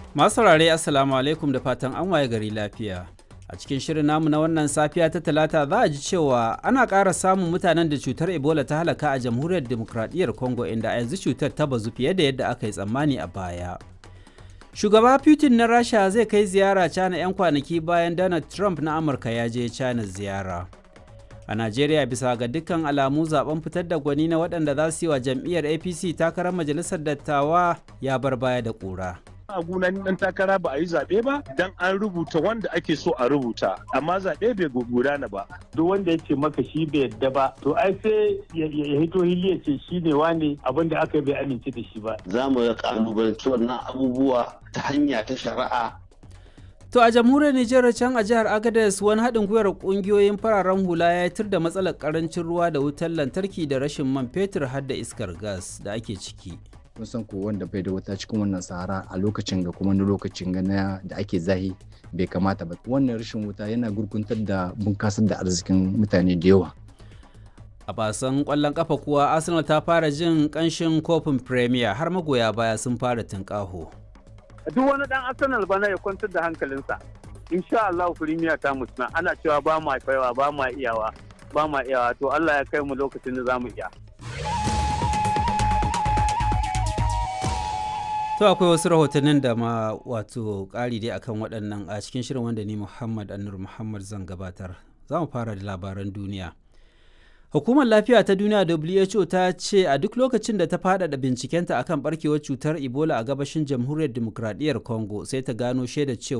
Masu saurare Assalamu alaikum da fatan an waye gari lafiya. A cikin shirin namu na wannan safiya ta talata za a ji cewa ana ƙara samun mutanen da cutar Ebola ta halaka a jamhuriyar demokradiyyar Congo inda a yanzu cutar ta bazu fiye da yadda aka yi tsammani a baya. Shugaba Putin na Rasha zai kai ziyara China 'yan kwanaki bayan Donald Trump na Amurka ya je China ziyara. A Najeriya bisa ga dukkan alamu zaben fitar da gwani na waɗanda za su yi wa jam'iyyar APC takarar majalisar dattawa ya bar baya da ƙura. a gunan dan takara ba a yi zaɓe ba dan an rubuta wanda ake so a rubuta amma zaɓe bai gudana ba duk wanda ya ce maka shi bai yadda ba to ai sai ya hito hili ya ce shi ne wane abin da aka bai amince da shi ba za mu kalubalanci wannan abubuwa ta hanya ta shari'a To a jamhuriyar Nijar can a jihar Agadez wani haɗin gwiwar ƙungiyoyin fararen hula ya tur da matsalar ƙarancin ruwa da wutar lantarki da rashin man fetur har da iskar gas da ake ciki. kun san ko wanda bai da wuta cikin wannan sahara a lokacin ga kuma na lokacin ga na da ake zahi bai kamata ba wannan rashin wuta yana gurguntar da bunkasar da arzikin mutane da yawa A basan ƙwallon ƙafa kuwa Arsenal ta fara jin ƙanshin kofin Premier har magoya baya sun fara tunƙaho. duk wani dan arsenal bana ya kwantar da hankalinsa insha Allah firimiya ta mutuna ana cewa ba ma kaiwa ba ma iyawa ba ma iyawa to Allah ya kai mu lokacin da zamu iya To akwai wasu rahotannin da ma wato ƙari dai akan waɗannan a cikin shirin wanda ni Muhammad Anur Muhammad zan gabatar. Za mu fara da labaran duniya. Hukumar Lafiya ta Duniya WHO ta ce a duk lokacin da ta faɗaɗa bincikenta akan barkewar cutar Ebola a gabashin Jamhuriyar Dimokuraɗiyyar Congo sai ta gano shaida cewa